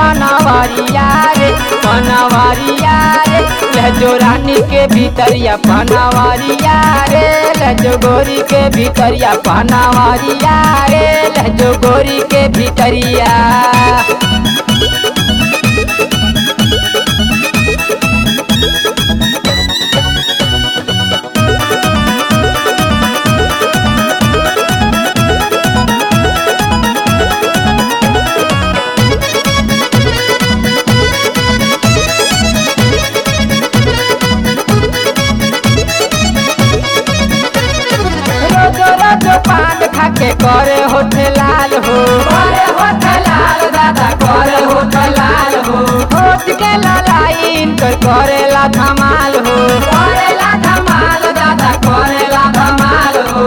पनवरिया रे पनवरिया रे लहजो रानी के भीतरिया पनवरिया रे लहजो गोरी के भीतरिया पनवरिया रे लहजो गोरी के भीतरिया रोजो रोजो पान खाके करे होठे लाल हो करे होठे लाल दादा करे होठे लाल हो होठ के लाइन कर करे ला धमाल हो करे ला धमाल दादा करे ला धमाल हो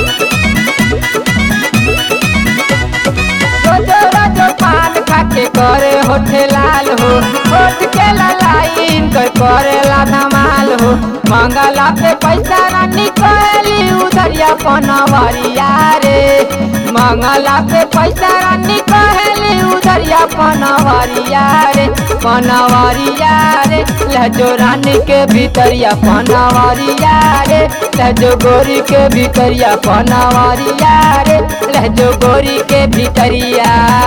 रोजो रोजो पान खाके करे होठे लाल हो होठ के लाइन कर करे ला धमाल हो मंगला पे पैसा ना निकली उधरिया पनवरिया रे मंगला पे पैसा ना निकली उधरिया पनवरिया रे पनवरिया रे लहजो रानी के भीतरिया पनवरिया रे लहजो गोरी के भीतरिया पनवरिया रे लहजो गोरी के भीतरिया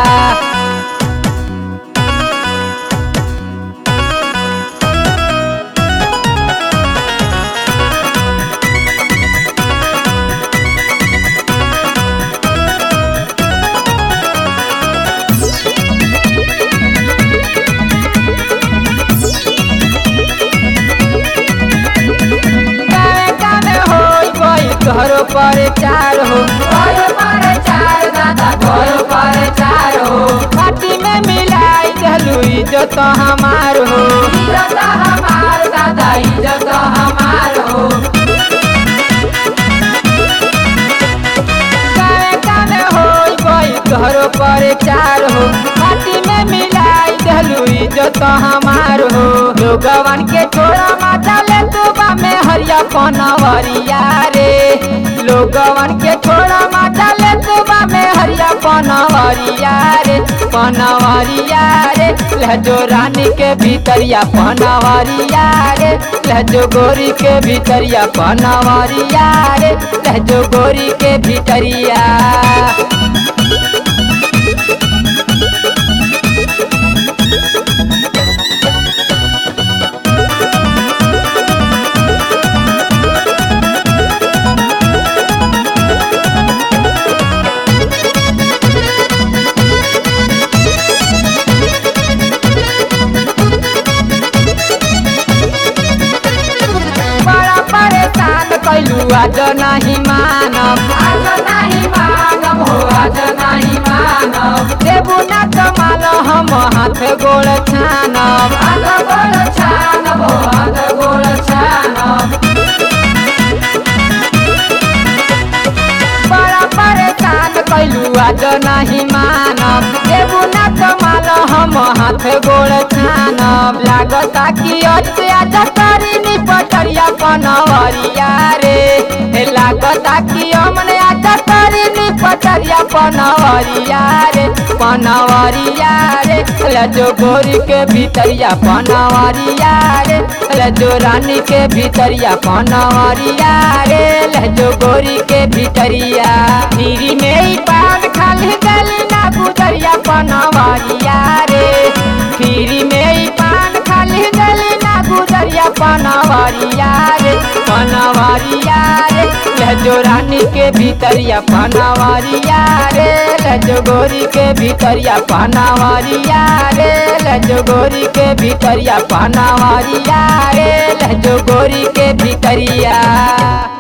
गावे गावे होई कोई घरो पर चार हो घरो पर चार दादा घरो पर चार हो पार्टी में मिलाई चलू इज्जत हमार हो इज्जत हमार दादा इज्जत हमार हो गावे गावे होई कोई घरो पर चार हो पार्टी में मिलाई चलू इज्जत हमार हो लोगवन के छोड़ा माता ले तुबा में हरिया पनवरिया रे लोगवन के छोड़ा माता ले तुबा में हरिया पनवरिया रे पनवरिया रे लहजो रानी के भीतरिया पनवरिया रे लहजो गोरी के भीतरिया पनवरिया रे लहजो गोरी के भीतरिया बड़ा परेशान कैलू आज नहीं मानब आज नहीं मानब हो आज नहीं मानब देबू ना कमाल हम हाथ गोड़ छानब हाथ गोड़ छानब हो हाथ गोड़ छानब बड़ा परेशान कैलू आज नहीं मानब देबू ना कमाल हम हाथ गोड़ छानब लागता कि अते आज करी नी पटरिया पनवरिया रे हे लागता कि हमने आज करी नी पटरिया पनवरिया रे पनवरिया रे लजो गोरी के भीतरिया पनवरिया रे लजो रानी के भीतरिया पनवरिया रे लजो गोरी के भीतरिया धीरी में ही पान खाली गली ना गुजरिया पनवरिया रे फिरी में ही पान खाली गली ना गुजरिया पनवरिया रे पनवरिया रे लहजो रानी के भीतरिया पनवरिया रे लहजो गोरी के भीतरिया पनवरिया रे लहजो गोरी के भीतरिया पनवरिया रे लहजो गोरी के भीतरिया